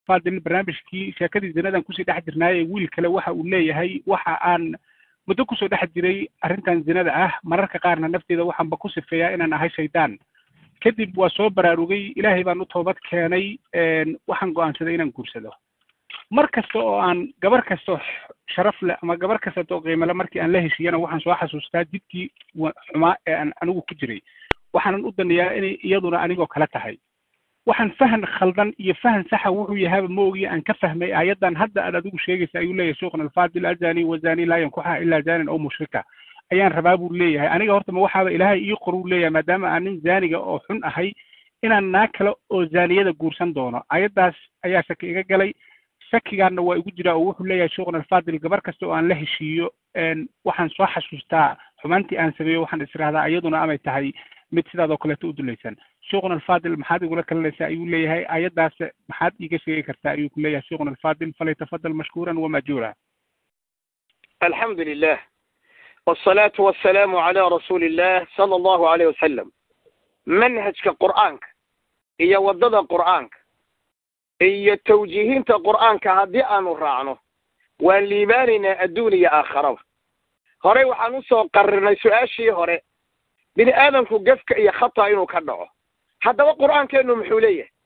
alfaadil barnaamijkii sheekadii zinadan kusii dhex jirnaaye wiil kale waxa uu leeyahay waxa aan muddo kusoo dhex jiray arrintan zinada ah mararka qaarna nafteeda waxaanba ku sifeeyaa inaan ahay shaydaan kadib waa soo baraarugay ilaahay baan u toobad keenay waxaan go'aansaday inaan guursado mar kasta oo aan gabar kastoo sharaf leh ama gabar kasta oo qiimale markii aan la heshiiyana waxaan soo xasuustaa jidkii xumaa ee aan anigu ku jiray waxaanan u danayaa inay iyaduna anigoo kale tahay waxaan fahan khaldan iyo fahan saxa wuxuu yahaaba ma ogiya aan ka fahmay aayaddan hadda aad adigu sheegaysa ayuu leeyahay sheekhuna alfaadil azani wazani laa yankuxa ilaa zanin oo mushrika ayaan rabaa buu leeyahay aniga horta ma waxaaba ilaahay ii qoruu leeyahay maadaama aan nin zaaniga oo xun ahay inaan naag kale oo zaaniyada guursan doono ayaddaas ayaa shaki iga galay shakigaana waa igu jiraa oo wuxuu leeyahay sheekhuna alfaadil gabar kasta oo aan la heshiiyo waxaan soo xasuustaa xumaantii aan sameeyo waxaan israhdaa iyaduna amay tahay mid sidaadoo kaleeto u dulaysan sheekhuna alfaadil maxaad igula kalinaysaa ayuu leeyahay ayaddaas maxaad iiga sheegi kartaa ayuu ku leeyahay sheekhuna alfaadil falyatafadal mashkuuran wamajuura alxamdu lilah wsalaatu wasalaamu calaa rasuuli illah sala allahu aleyh wasalam manhajka qur'aanka iyo waddada qur'aanka iyo tawjiihinta qur'aanka haddii aanu raacno waan liibaanaynaa adduun iyo aakharaba horey waxaan usoo qarirnay su-aashii hore bini aadamku gefka iyo khata inuu ka dhaco haddaba qur'aankeennu muxuu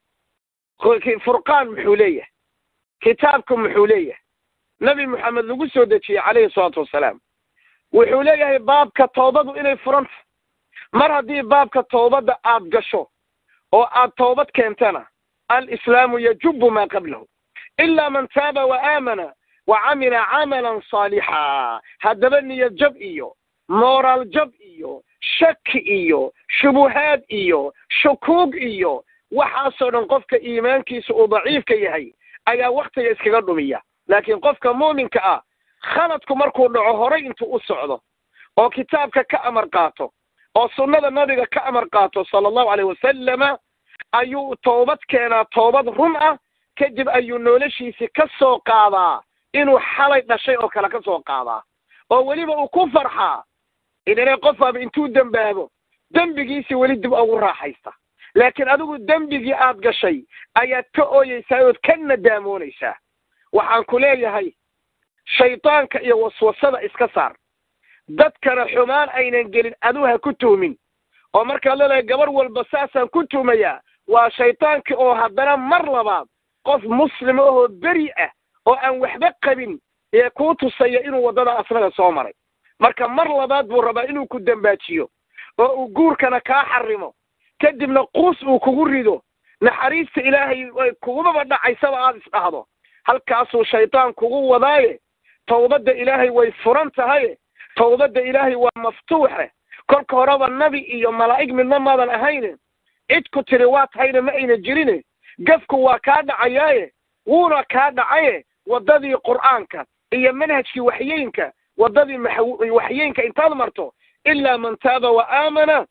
leeyahay furqaan muxuu leeyahay kitaabku muxuu leeyahay nebi moxamed lagu soo dejiyey calayhi salaatu wasalaam wuxuu leeyahay baabka toobadu inay furanta mar haddii baabka toobadda aad gasho oo aad toobad keentana alislaamu yajubu maa qablahu ilaa man taaba wa aamana wa camila camalan saalixa haddaba niyad jab iyo moraal jab iyo shaki iyo shubuhaad iyo shukuug iyo waxaasoo dhan qofka iimaankiisa uu daciifka yahay ayaa waktiga iskaga dhumiya laakiin qofka muuminka ah khaladku markuu dhaco horay intuu u socdo oo kitaabka ka amar qaato oo sunnada nabiga ka amar qaato sala allahu aleyh wasalama ayuu toobad keenaa toobad run ah kadib ayuu noloshiisii ka soo qaadaa inuu xalay dhashay oo kale ka soo qaadaa oo weliba uu ku farxaa idane qofaaba intuu dembaabo dembigiisii weli dib ugu raaxaysta laakiin adigu dembigii aad gashay ayaad ka ooyeysaa ood ka nadaamoonaysaa waxaan ku leeyahay shaydaanka iyo waswasada iska saar dadkana xumaan aynan gelin aduu ha ku tuhmin oo markaad leedahay gabar walba saasaan ku tuhmayaa waa shaydaankii oo haddana mar labaad qof muslima ahoo beri ah oo aan waxba qabin ee kuu tusaya inuu waddada asnaga soo maray marka mar labaad buu rabaa inuu ku dembaajiyo oo uu guurkana kaa xarimo kadibna quus uu kugu rido naxariista ilaahay kugumaba dhacaysaba aada isdhahdo halkaasuu shaydaan kugu wadaaye tawbadda ilaahay way furan tahaye tawbadda ilaahay waa maftuuxe kolka horeba nabi iyo malaa'ig midna maadan ahayne cid ku tiri waa tahayna ma ayna jirine gafku waa kaa dhacayaaye wuuna kaa dhacaye waddadii qur'aanka iyo manhajkii waxyeynka waddadii waxyeynka intaad marto ilaa man taaba wa aamana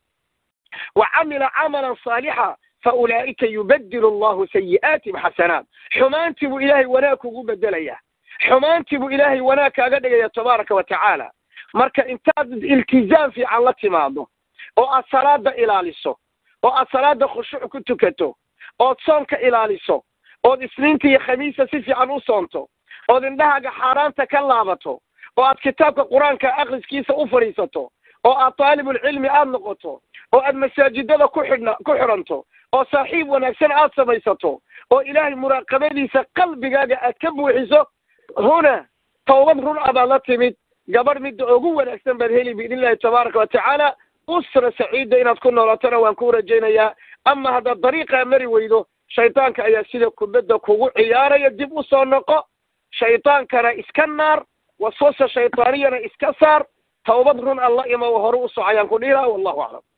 wa camila camalan saalixa fa ulaa'ika yubadilu allahu sayi'aatihim xasanaat xumaantii buu ilaahay wanaag kugu bedelayaa xumaantii buu ilaahay wanaag kaaga dhigaya tabaaraka wa tacaala marka intaad iltizaam fiican la timaado oo aad salaada ilaaliso oo aad salaada khushuuc ku tukato ood soonka ilaaliso ood isniinta iyo khamiista si fiican u soonto ood indhahaaga xaaraanta ka laabato oo aad kitaabka qur-aanka akhriskiisa u fadhiisato oo aad taalibulcilmi aad noqoto oo aad masaajidada ku xidhna ku xidhanto oo saaxiib wanaagsan aad samaysato oo ilaahay muraaqabadiisa qalbigaaga aad ka buuxiso huna tawbad run a baad la timid gabadh midda ugu wanaagsan baad heli biidn illahi tabaaraka wa tacaala usra saciida inaad ku noolatona waan ku rajaynayaa ama haddaad dariiqaa mari weydo shaydaanka ayaa sida kubadda kugu ciyaaraya dib u soo noqo shaydaankana iska naar waswasa shaydaaniyana iska saar tawbad run alla imo hore u socayaan ku dhihi laha wallahu aclam